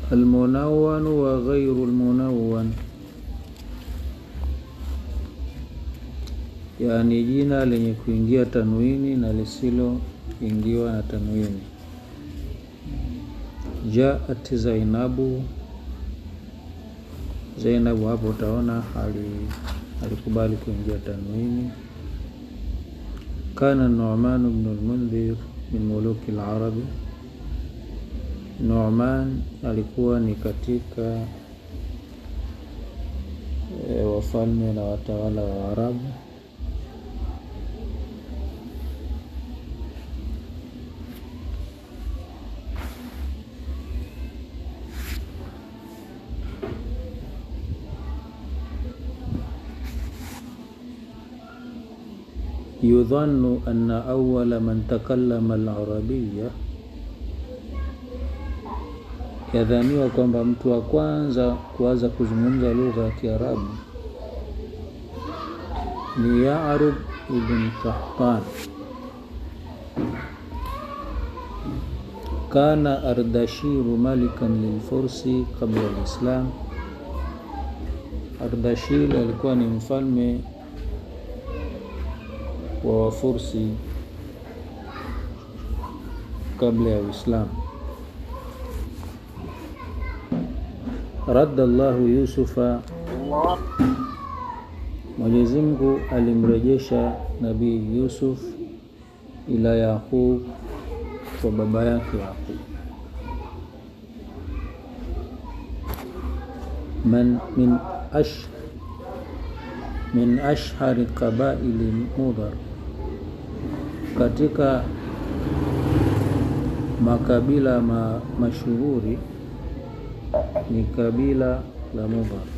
almunawwan wa ghairu almunawwan, yaani jina lenye kuingia tanwini na lisiloingiwa na tanwini. Jaat Zainabu, Zainabu hapo utaona hali alikubali kuingia tanwini. Kana Nu'man ibn al-Mundhir min muluki al-Arabi, Nu'man alikuwa ni katika e, wafalme na watawala wa Arabu. Yudhannu anna awwala man takallama al-arabiyya, yadhaniwa kwamba mtu wa kwanza kuanza kuzungumza lugha ya Kiarabu ni Ya'rub ibn Qahtan. Kana Ardashiru malikan lilfursi qabla al-Islam, Ardashir alikuwa ni mfalme wa Wafursi kabla ya Uislamu. Radda Allahu Yusufa, Mwenyezi Mungu alimrejesha Nabii Yusuf ila Yaqub, kwa baba yake Yaqub. Man min ash min ashhari qabaili Mudhar, katika makabila ma, mashuhuri ni kabila la Mudhar.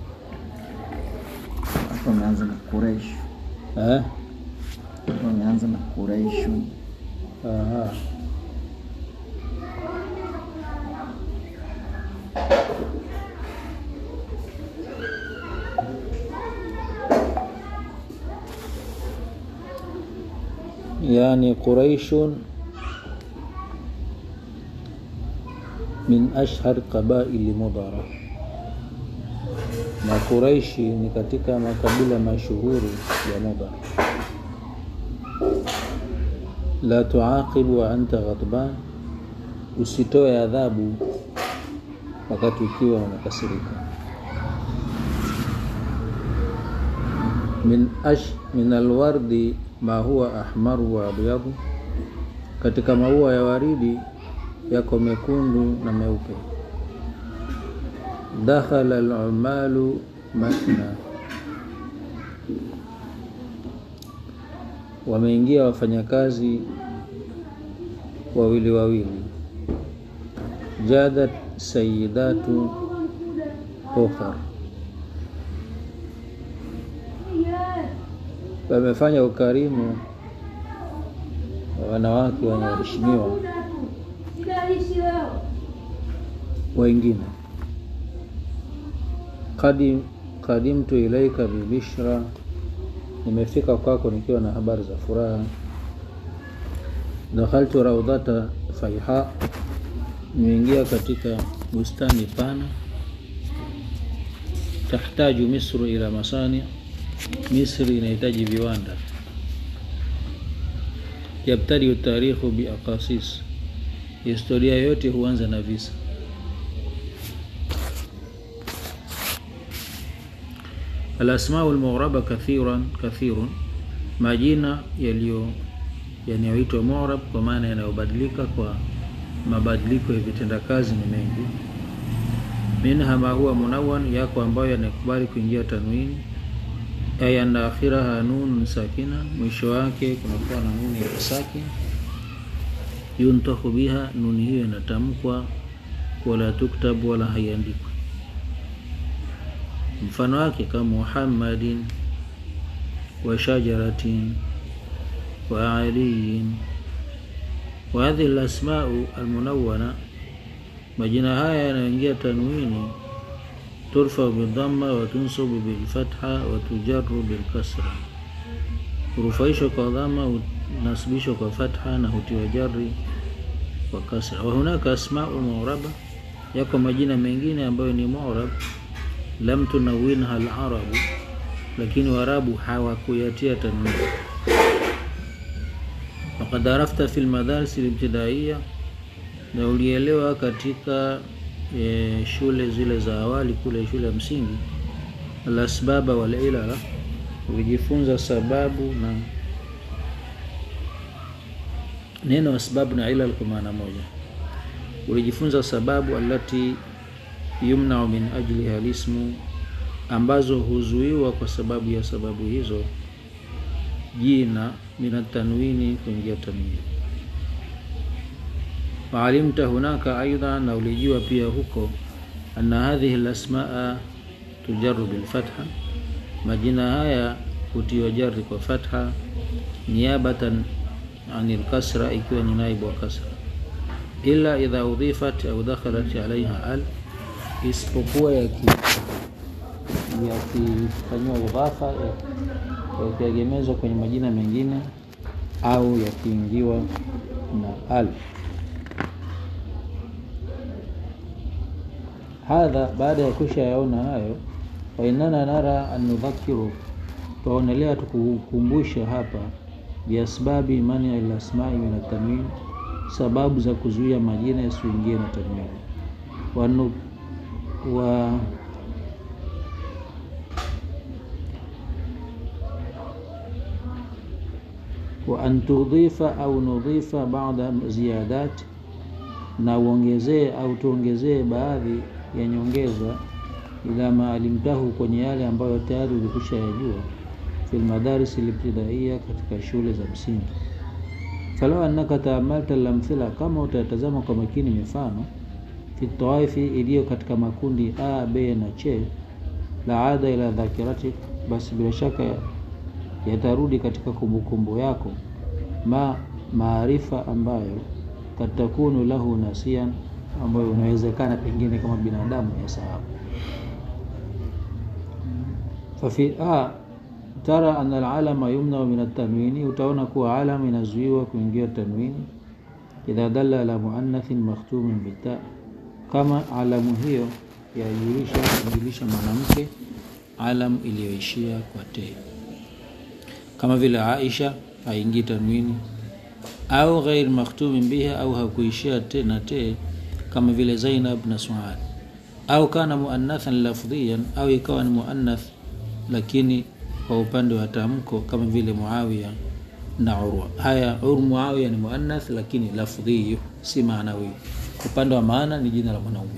Hapo ameanza na Quraish, Eh? hapo ameanza na Quraish. Aha. Yani Quraishun min ashhar qabaili Mudhara, na Quraishi ni katika makabila mashuhuri ya Mudhara. La tuaqibu wa anta ghadban, usitoe adhabu wakati ukiwa unakasirika. Min ash min alwardi ma huwa ahmaru wa abyadu, katika maua ya waridi yako mekundu na meupe. Dakhala alumalu masna, wameingia wafanyakazi wawili wawili. Jadat sayidatu ukhar, wamefanya ukarimu wa wanawake wanaoheshimiwa wengine. Qadim, qadimtu ilaika bibishra, nimefika kwako nikiwa na habari za furaha. Dakhaltu raudhata faiha, nimeingia katika bustani pana. Tahtaju Misru ila masani, Misri inahitaji viwanda. Yabtadiu tarikhu biaqasis, historia yote huanza na visa. Alasmau lmuraba kathiran kathirun, majina yaliyo yanayoitwa murab kwa maana yanayobadilika kwa mabadiliko ya vitendakazi ni mengi. Minha ma huwa munawwan, yako ambayo yanakubali kuingia tanwini. Ay anna akhiraha nunun sakina, mwisho wake kunakuwa na nuni ya sakin. Yuntahu biha, nuni hiyo inatamkwa, wala tuktabu, wala haiandikwi. Mfano wake kama Muhammadin wa shajaratin wa aliyin wa hadhihi alasmau almunawwana, majina haya yanayoingia tanwini turfau bidhamma wa tunsabu bilfatha wa tujaru bilkasra, hurufaishwa kwa dhama, hunasibishwa kwa fatha na hutiwa jari kwa kasra. Wa hunaka asmau muraba, yako majina mengine ambayo ni mu'rab lam tunawinha al-arabu lakini warabu hawakuyatia tanwin faqad arafta fi lmadaris libtidaiya na ulielewa katika e, shule zile za awali kule shule ya msingi alasbaba walilala ulijifunza sababu na neno asbabu na ilal kwa maana moja ulijifunza sababu alati yumnau min ajliha lismu ambazo huzuiwa kwa sababu ya sababu hizo jina min tanwini kuingia tanwini waalimta hunaka aidha na ulijua pia huko anna hadhihi lasmaa tujaru bilfatha majina haya hutiwa jari kwa fatha niabatan ani lkasra ikiwa ni naibu wa kasra ila idha udhifat au dakhalat alaiha al isipokuwa yakifanyiwa idhafa yakiegemezwa kwenye majina mengine au yakiingiwa na al hadha baada ya kusha yaona hayo wainana nara an nudhakiru twaonelea tukukumbusha hapa biasbabi mani lasmai min atanwin sababu za kuzuia majina yasiingie na tanwini wanu wa wa an tudhifa au nudhifa bada ziyadat na uongezee au tuongezee baadhi ya nyongeza ila maalimtahu kwenye yale ambayo tayari ulikusha yajua fi lmadaris libtidaiya katika shule za msingi falau annaka taamalta lamthila kama utatazama kwa makini mifano fi tawaifi iliyo katika makundi a b na c la ada ila dhakiratik basi bila shaka yatarudi katika kumbukumbu kumbu yako ma maarifa ambayo katakunu lahu nasian ambayo unawezekana pengine kama binadamu ya sahabu fafi a tara ana alalama yumnau min atanwini utaona kuwa alam inazuiwa kuingia tanwini idha dalla ala muannathin makhtumin bita kama alamu hiyo yajulisha kujulisha mwanamke alam iliyoishia kwa te kama vile aisha haingii tanwini au ghair makhtumin biha au hakuishia te na te kama vile zainab na suad au kana muannathan lafdhiyan au ikawa ni muannath lakini kwa upande wa tamko kama vile muawiya na urwa haya ur muawiya ni muannath lakini lafdhiyu si maanawi upande wa maana ni jina la mwanaume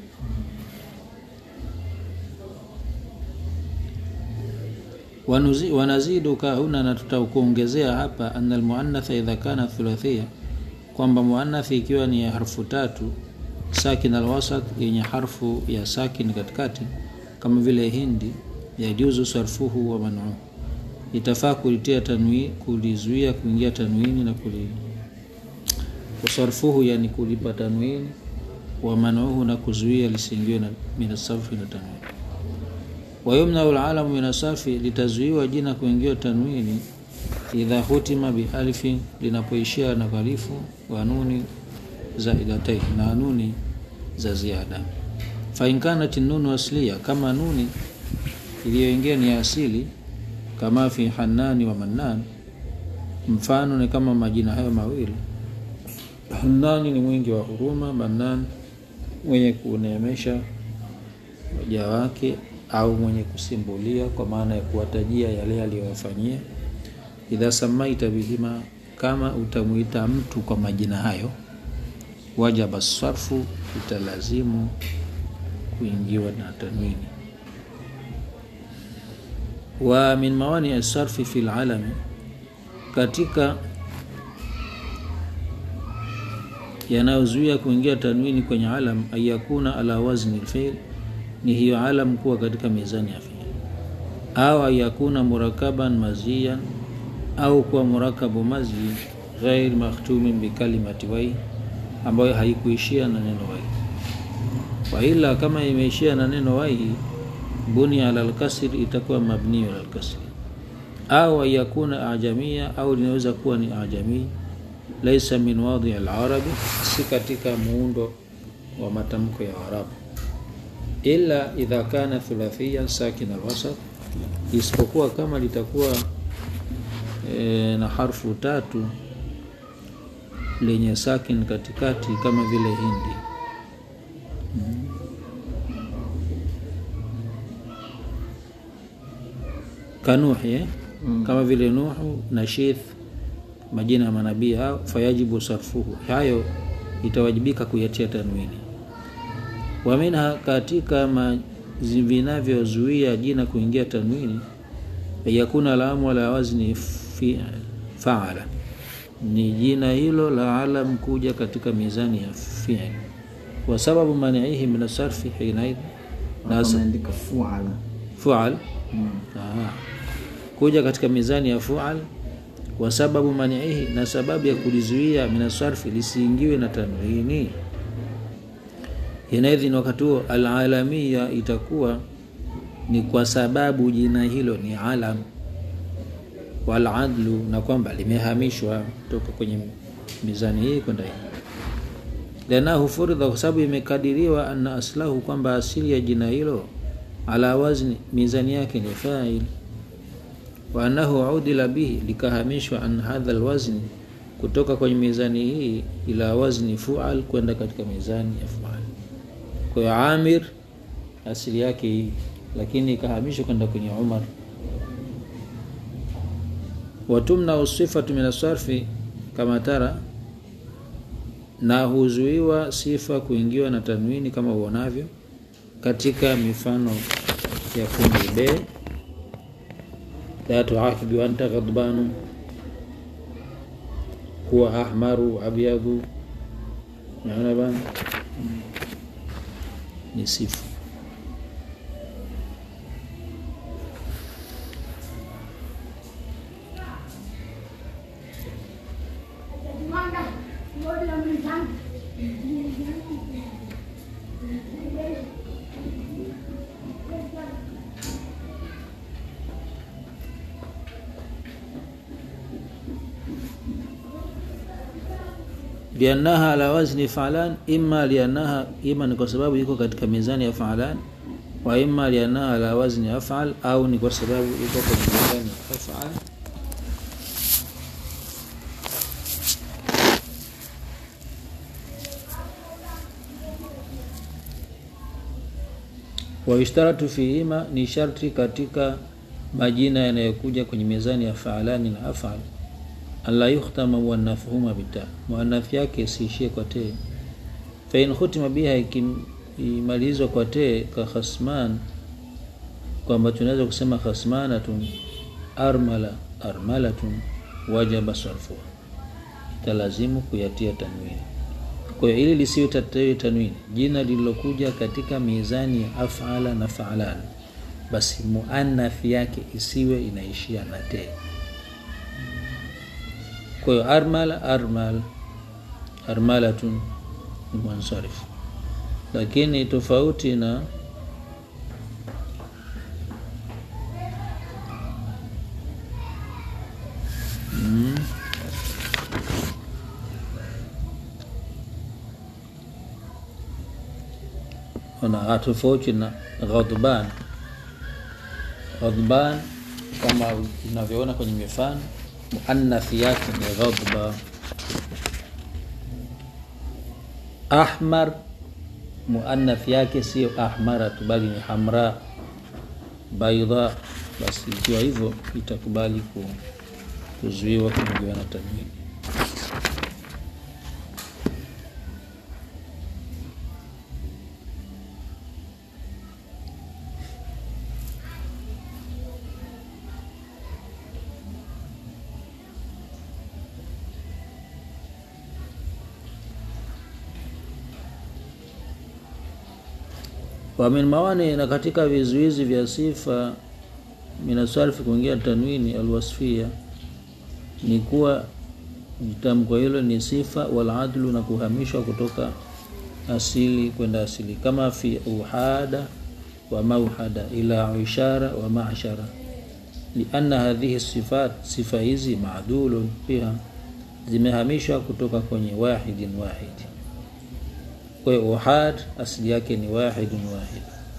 Wanuzi, wanaziduka huna na tutakuongezea hapa anna almuannatha idha kana thulathia kwamba muannathi ikiwa ni ya harfu tatu sakin alwasat yenye harfu ya sakin katikati kama vile hindi yajuzu sarfuhu wa manuhu itafaa kulitia tanwi kulizuia kuingia tanwini na kuli kusarfuhu yani kulipa tanwini wa manuhu na kuzuia lisiingiwe na minasarfi na tanwini wayumnau lalamu min asafi litazuiwa jina kuingiwa tanwini idha hutima bialifin linapoishia na ghalifu wa nuni zaidatain na nuni za ziada fainkanat nunu aslia kama nuni iliyoingia ni asili kama fi hanani wa mannan mfano ni kama majina hayo mawili hanani ni mwingi wa huruma mannan mwenye kuneemesha waja wake au mwenye kusimbulia kwa maana ya kuwatajia yale aliyowafanyia idha samaita bihima kama utamwita mtu kwa majina hayo wajaba sarfu italazimu kuingiwa na tanwini wa min mawani asarfi fi lalami katika yanayozuia kuingia tanwini kwenye alam ayakuna ala wazni lfil ni hiyo alam kuwa katika mizani ya fiil au ayakuna murakaban maziyan au kuwa murakabu mazi ghair makhtumin bikalimati wai ambayo haikuishia na neno wai waila kama imeishia na neno wai buni ala lkasri itakuwa mabniu ala lkasri au ayakuna ajamia au linaweza kuwa ni ajamii laisa min wadhi alarabi si katika muundo wa matamko ya Waarabu, illa idha kana thulathia sakin alwasat, isipokuwa kama litakuwa e, na harfu tatu lenye sakin katikati kama vile hindi kanuhi eh? Mm. kama vile Nuhu na Shith, majina ya manabii hao, fayajibu sarfuhu, hayo itawajibika kuyatia tanwini. Wa minha, katika ma- zi- vinavyozuia jina kuingia tanwini, yakuna lamu ala wazni fi, faala, ni jina hilo la alam kuja katika mizani ya fi'l, wa sababu maniihi min asarfi hinaidh, na Hapa sa- ameandika fuala. fual Mm. Aha. kuja katika mizani ya fual wa sababu maniihi, na sababu ya kulizuia minasarfi lisiingiwe na tanwini. Hinaidhin, wakati huo alalamia itakuwa ni kwa sababu jina hilo ni alam, waladlu, na kwamba limehamishwa kutoka kwenye mizani hii kwenda hii lianahu furidha, kwa sababu imekadiriwa anna aslahu, kwamba asili ya jina hilo ala wazni, mizani yake ni fa'il, wa annahu udila bihi, likahamishwa an hadha alwazni, kutoka kwenye mizani hii ila wazni fual, kwenda katika mizani ya fual. Kwa hiyo Amir asili yake hii, lakini ikahamishwa kwenda kwenye Umar. Watumna sifatu min asarfi kama tara na huzuiwa sifa kuingiwa na tanwini kama uonavyo katika mifano ya kundi B, la tuakibu anta ghadbanu, huwa ahmaru abyadhu. Naona bana, ni sifa liannaha ala wazni fa'lan, imma liannaha, ima ni kwa sababu iko katika mizani ya fa'lan, wa imma liannaha ala wazni af'al, au ni kwa sababu iko kwenye mizani ya af'al. wa yushtaratu fihima, ni sharti katika majina yanayokuja kwenye mizani ya fa'lani na af'al alla yukhtama muannathuhuma bita, muannath yake isiishie kwa te. Fa in khutima biha, ikimalizwa kwa te, ka khasman, kwamba tunaweza kusema khasmanatun, armala, armalatun, wajaba sarfuha, italazimu kuyatia tanwini. Kwa hiyo ili lisiwe tatiwe tanwini, jina lililokuja katika mizani ya afala na faalan, basi muannath yake isiwe inaishia na te. Kwa hiyo armala, armal, armalatun ni mwansarif, lakini tofauti na mm, ona tofauti na ghadban. Ghadban kama unavyoona kwenye mifano muannathi yake ni ghadba. Ahmar muannathi yake sio ahmaratu, bali ni hamra. Baidha, basi ikiwa hivyo itakubali ku, kuzuiwa kuingiwa na tanwini. wa min mawani, na katika vizuizi vya sifa minasarfi kuingia tanwini alwasfia ni kuwa tamko hilo ni sifa, wal adlu, na kuhamishwa kutoka asili kwenda asili, kama fi uhada wa mauhada ila ishara wa mashara, lianna hadhihi sifat, sifa hizi maadulun biha, zimehamishwa kutoka kwenye wahidin wahidi kwa hiyo uhad asili yake ni wahidun wahid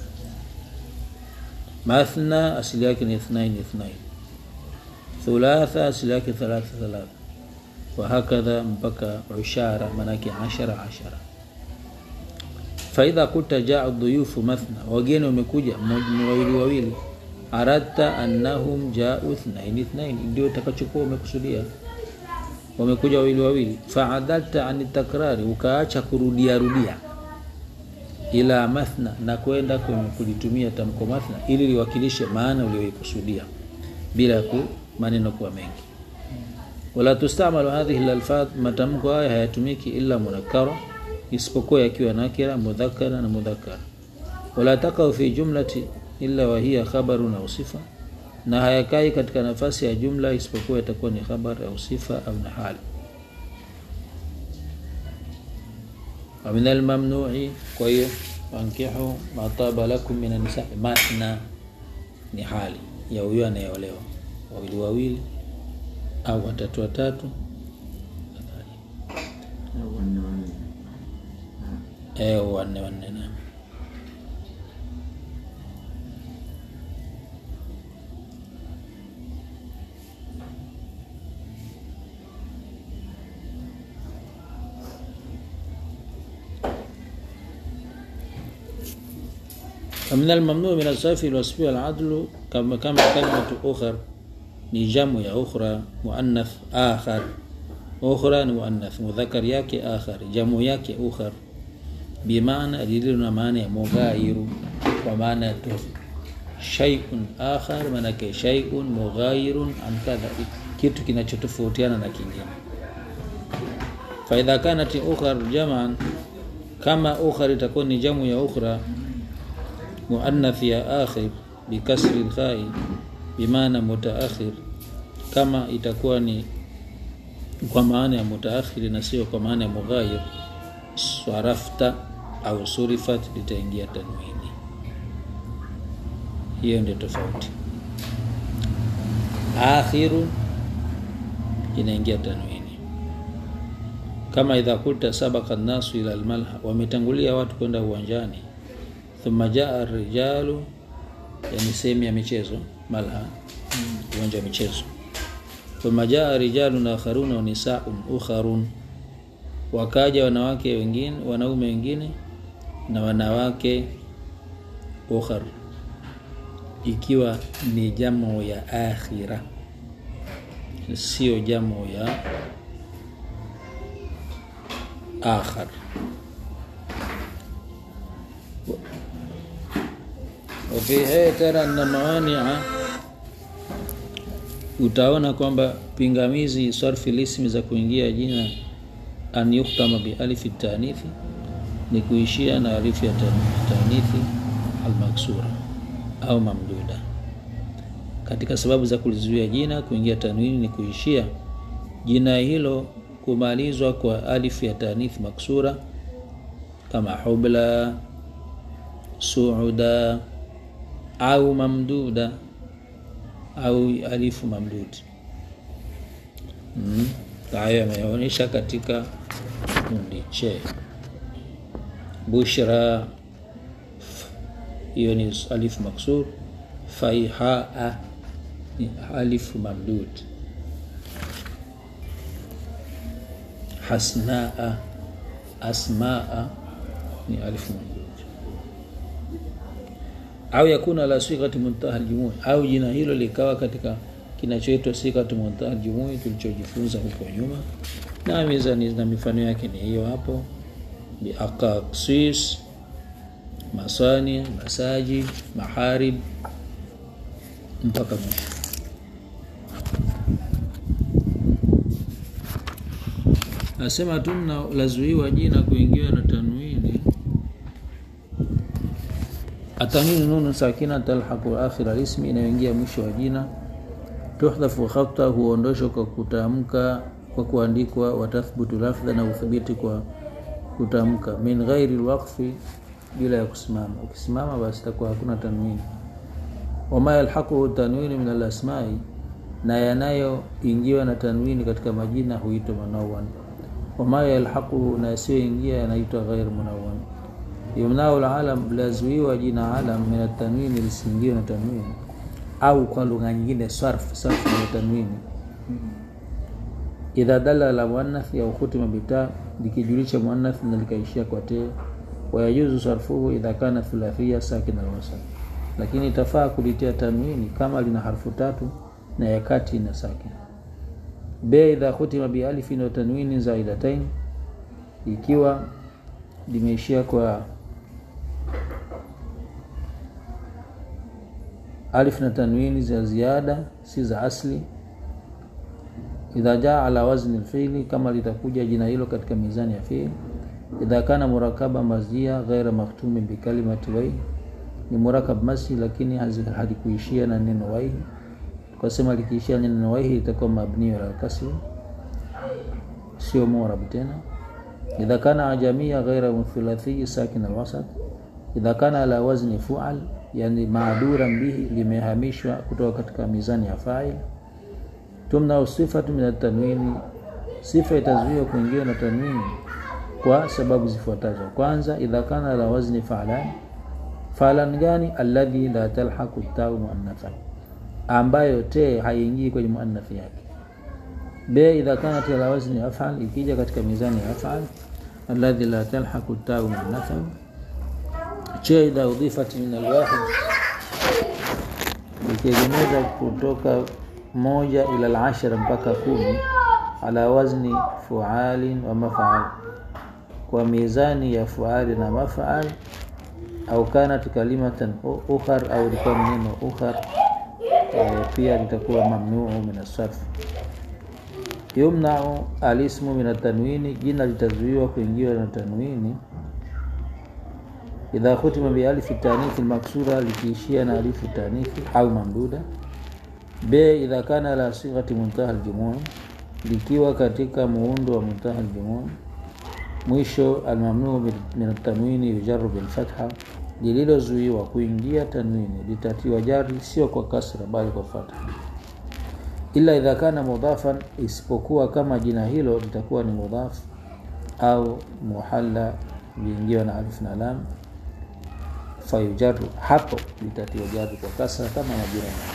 mathna asili yake ni ithnain ithnain thulatha asili yake thalatha thalatha wahakadha mpaka ushara manake ashara ashara faidha kuta jaa dhuyufu mathna wageni wamekuja mmoja- wawili wawili aradta annahum jau ithnain ithnain ndio utakachokuwa umekusudia wamekuja wawili wawili faadalta ani takrari ukaacha kurudia rudia ila mathna na kwenda kwenye kulitumia tamko mathna ili liwakilishe maana uliyoikusudia bila ku maneno kuwa mengi wala tustamalu hadhihi lalfadh matamko haya hayatumiki illa munakkara isipokuwa yakiwa nakira mudhakara na mudhakara wala takau fi jumlati illa wahiya khabarun au sifa na hayakai katika nafasi ya jumla isipokuwa itakuwa ni khabar au sifa au na hali wa min almamnu'i kwa hiyo wankihu ma taba lakum min anisa mathna ni hali ya huyo anayeolewa wawili wawili au watatu watatu au wanne wanne eh wanne wanne na فمن الممنوع من الصرف الوصف والعدل كما كما كلمة أخر ni jamu ya ukhra muannath akhar ukhra ni muannath mudhakar yake akhar jamu yake ukhar bimaana lililo na maana ya mughayiru kwa maana ya tu shay'un akhar maanake shay'un mughayirun an kadha kitu kinachotofautiana na kingine faidha kanat ukhar jaman kama ukhar itakuwa ni jamu ya ukhra muannath ya akhir bikasri lkhai bimaana mutaakhir kama itakuwa ni kwa maana ya mutaakhiri na sio kwa maana ya mughayir swarafta au surifat litaingia tanwini hiyo ndio tofauti akhiru inaingia tanwini kama idha kulta sabaka nnasu ila almalha wametangulia watu kwenda uwanjani thumma jaa rijalu yani sehemu ya michezo malha uwanja wa michezo thumma jaa rijalun akharuna wa nisaun ukharun wakaja wanawake wengine wanaume wengine na wanawake ukhar ikiwa ni jamu ya akhira sio jamu ya akhar وفي هي ترى أن موانع utaona kwamba pingamizi sarfi lismi za kuingia jina an yuktama bi alifi tanithi ni kuishia na alifu ya tan- tanithi almaksura au mamduda katika sababu za kulizuia jina kuingia tanwini ni kuishia jina hilo kumalizwa kwa alifu ya tanithi maksura kama hubla suuda au mamduda au alifu mamdud mm. hayo yameonyesha katika kundi che bushra f- hiyo ni alifu maksur faihaa ni alifu mamdud hasnaa asmaa ni alifu mamdud au yakuna la sighati muntaha aljumui au jina hilo likawa katika kinachoitwa sighati muntaha aljumui tulichojifunza huko nyuma na mizani na mifano yake ni hiyo hapo biaqaqsis masani masaji maharib mpaka mwisho nasema tu na lazuiwa jina kuingiwa na tanwini atanwini nunu sakina talhaqu akhir alismi inayoingia mwisho wa jina tuhdhafu khata huondoshwa kwa kutamka kwa kuandikwa watathbutu lafdha na uthibiti kwa kutamka min ghairi lwaqfi bila ya kusimama ukisimama basi itakuwa hakuna tanwini wama yalhaquhu tanwini min alasmai na yanayoingiwa na tanwini katika majina huitwa manawan wama yalhaquhu na yasiyoingia yanaitwa ghair munawwan yumnau lalam lazuiwa jina alam min atanwini lisiingiwe na tanwini au kwa lugha nyingine sarf sarf na tanwini idha dala la muannath au khutima bita likijulisha muannath na likaishia kwa te wayajuzu sarfuhu idha kana thulathia sakin alwasat lakini itafaa kulitia tanwini kama lina harfu tatu na ya kati na sakin b idha khutima bialifin wa tanwini zaidatain ikiwa limeishia kwa alif na tanwini za ziada si za asli idha jaa ala wazni lfili kama litakuja jina hilo katika mizani ya fiil idha kana murakaba mazia ghaira maktumi bikalimati waihi ni murakab masi lakini halikuishia na neno waihi kasema likiishia na neno waihi itakuwa mabniu ala lkasri sio murab tena idha kana ajamia ghaira mthulathii sakin alwasat idha kana ala wazni fual yani maaduran bihi limehamishwa kutoka katika mizani ya fail tumna sifatu min atanwini sifa itazuiwa kuingia na tanwini kwa sababu zifuatazo kwanza idha kana ala wazni fa'lan fa'lan gani alladhi la talhaqu tau muannatha ambayo te haiingii kwenye muannathi yake b idha kanat ala wazni af'al ikija katika mizani ya af'al alladhi la talhaqu tau muannatha che idha udhifat min alwahid ikiegemeza kutoka moja ila alashara mpaka kumi ala wazni fualin wa mafaal kwa mizani ya fuali na mafaal au kanat kalimatan ukhar au likuwa neno ukhar e, pia litakuwa mamnuu min asarf yumnau alismu min atanwini jina litazuiwa kuingiwa na tanwini idha khutima bialifi tanithi lmaksura likiishia na alifu tanithi au mamduda b idha kana la sighati muntaha aljumuu likiwa katika muundo wa muntaha aljumuu mwisho almamnuu min atanwini yujaru bilfatha lililozuiwa kuingia tanwini litatiwa jari sio kwa kasra bali kwa fatha ila idha kana mudhafan isipokuwa kama jina hilo litakuwa ni mudhaf au muhalla liingiwa na alif na lam fayujaru hapo litatiwa jari kwa kasra kama majina